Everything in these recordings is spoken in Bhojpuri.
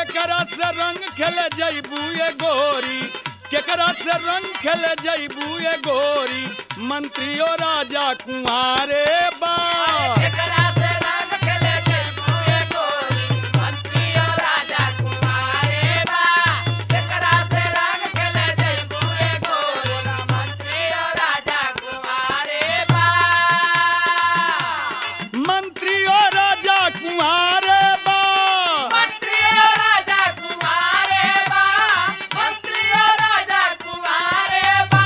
केकरा से रंग खेले जैबू ये गोरी केकरा से रंग खेले जैबू ये गोरी मंत्रियो राजा कुंवारे बा केकरा से रंग खेले जैबू ये गोरी मंत्री और राजा कुमारे बा केकरा से रंग खेले जैबू ये गोरी मंत्री और राजा कुमारे बा मंत्रियो राजा कुंवारे बा मंत्री और राजा कुमारे बा मंत्री और राजा कुमारे बा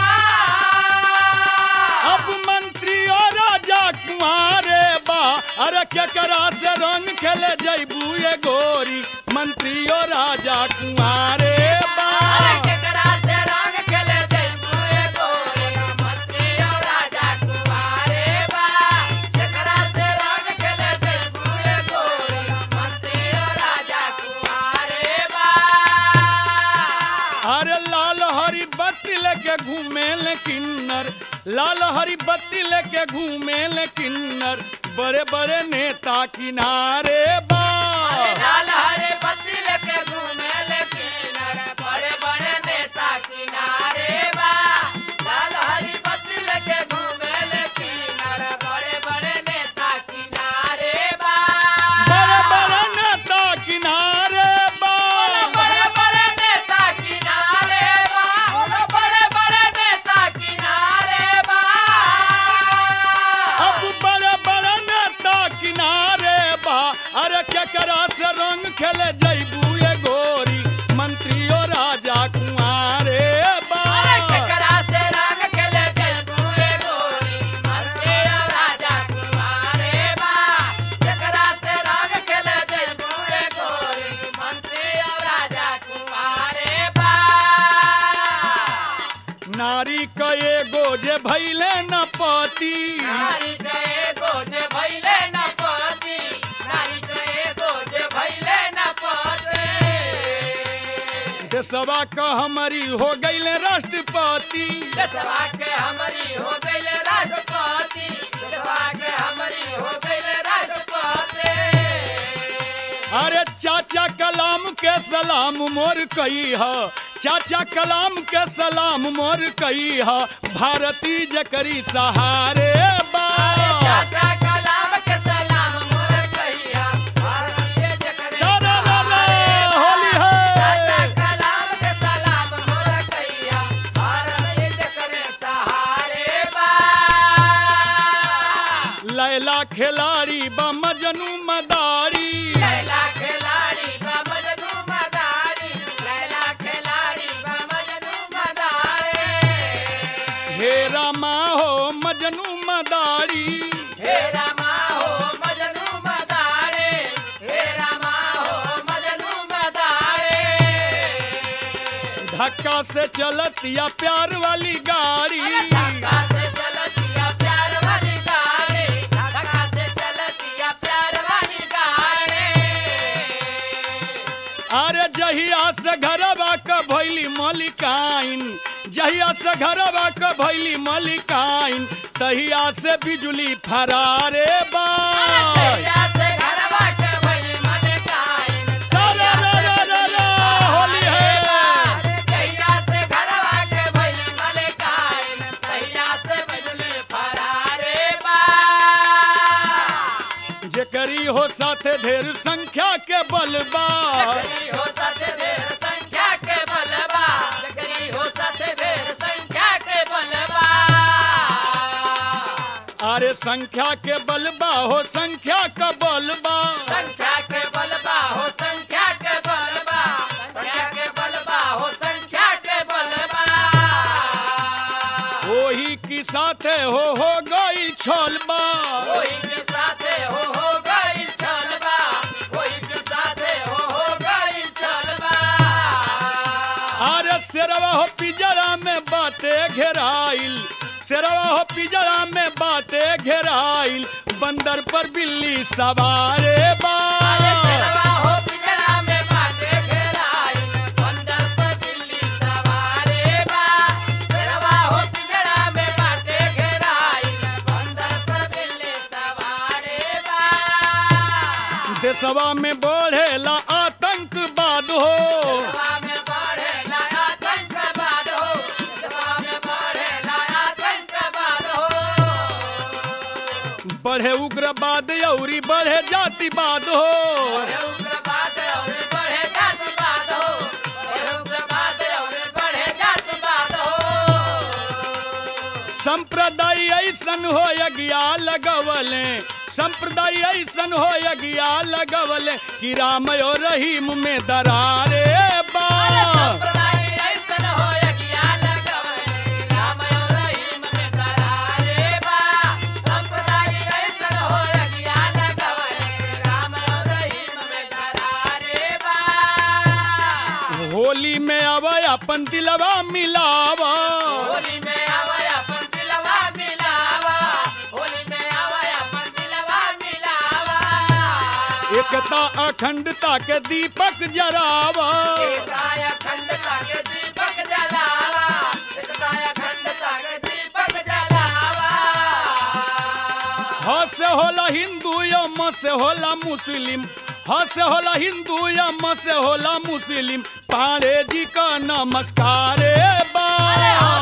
अब मंत्रियो राजा कुंवारे बा अरे केकरा से रंग खेले जैबू ये गोरी मंत्रियो राजा कुंवारे बा अरे केकरा से रंग खेले जैबू ये गोरी मंत्री और राजा कुमारे बा केकरा से रंग खेले जैबू ये गोरी मंत्री और राजा कुमारे बा अरे लाल हरी बत्ती लेके घूमे ले किन्नर लाल हरी बत्ती लेके घूमे ले किन्नर बड़े बड़े नेता किनारे बा अरे लाल हरे बत्ती लेके घूमे ले किनारे बड़े बड़े नेता किनारे बा लाल हरी बत्ती लेके घूमे ले किनारे बड़े बड़े नेता किनारे बा बड़े बड़े नेता किनारे बा बड़े बड़े नेता किनारे बा बड़े बड़े नेता किनारे बा अब बड़े बड़े नेता किनारे बा अरे केकरा से रंग खेले जैबू ये गोरी मंत्रियो राजा कुंवारे बा अरे केकरा से रंग खेले जैबू ये गोरी मंत्री और राजा कुमारे बा केकरा से रंग खेले जैबू ये गोरी मंत्री और राजा कुमारे बा नारी का एगो जे भैले न पति नारी के गोजे भैले न पति नारी के गोजे भैले न पति देशवा का हमारी हो गईले राष्ट्रपति देशवा के हमारी हो गईले राष्ट्रपति देशवा के हमारी हो गईले राष्ट्रपति अरे चाचा कलाम के सलाम मोर कही है चाचा कलाम के सलाम मोर कही है भारती जकरी सहारे बा चाचा कलाम के सलाम मोर कहिया भारतीय जकरे सारा रा रा, सहारे होली बा। है। चाचा कलाम के सलाम मोर कहिया भारतीय जकरे सहारे बा लैला खिलाड़ी बा मजनू मदारी लैला खिलाड़ी बा मजनू मदारी लैला खिलाड़ी बा मजनू मदारी हे रामा हो मजनू मदारी हे रामा हो मजनू मदारे हे रामा हो मजनू मदारे धक्का से चलतिया प्यार वाली गाड़ी धक्का से चलतिया प्यार वाली गाड़ी धक्का से चलतिया प्यार वाली गाड़ी अरे जहिया से घरवा क भैली मलिकाइन जहिया से घरवा क भैली मलिकाइन तहिया से बिजली फरारे बा तैया से घरवा के भइली मलिकाइन सारा रा रा रा रा, होली है तैया से घरवा के भइली मलिकाइन तैया से बिजली फरारे बा जेकरी हो साथे ढेर संख्या के बलबा जकरी हो सते ढेर संख्या के बलबा जकरी हो सते ढेर संख्या के बलबा अरे संख्या के बलबा हो संख्या का बलबा संख्या के बलबा हो संख्या के बलबा संख्या के बलबा हो संख्या के बलबा ओही की साथे हो हो गई छलबा कोई के साथे हो हो गई छलबा कोई के साथे हो हो गई छलबा अरे शेरवा हो पिजरा में बाटे घेराइल शेरवा हो पिजरा में बाटे घेराइल बंदर पर बिल्ली सवारे बा अरे शेरवा हो पिंजरा में बाटे घेराई, बंदर पर बिल्ली सवारे बा। शेरवा हो पिंजरा में बाटे घेराई, बंदर पर बिल्ली सवारे बा। देशवा में बढ़ेला आतंकवाद बढ़े उग्रवाद औरी बढ़े जातिवाद हो बढ़े उग्रवाद और बढ़े जातिवाद हो बढ़े उग्रवाद और बढ़े जातिवाद हो संप्रदाय ऐसन हो यज्ञा लगवले संप्रदाय ऐसन हो यज्ञा लगवले कि राम और रहीम में दरारे बा संप्रदाय ऐसन हो यज्ञा लगवले राम और रहीम में दरारे बा संप्रदाय ऐसन हो यज्ञा लगवले राम और रहीम में दरारे बा होली में अब अपन दिलवा मिलावा होली में आवे अपन दिलवा मिलावा होली में आवे अपन दिलवा मिलावा एकता अखंडता के दीपक जरावा एकताय अखंडता के दीपक जलावा एकताय अखंडता के दीपक जलावा ह से होला हिंदू या म से होला मुस्लिम ह से होला हिंदू या म से होला मुस्लिम पांडे जी का नमस्कार बा अरे हो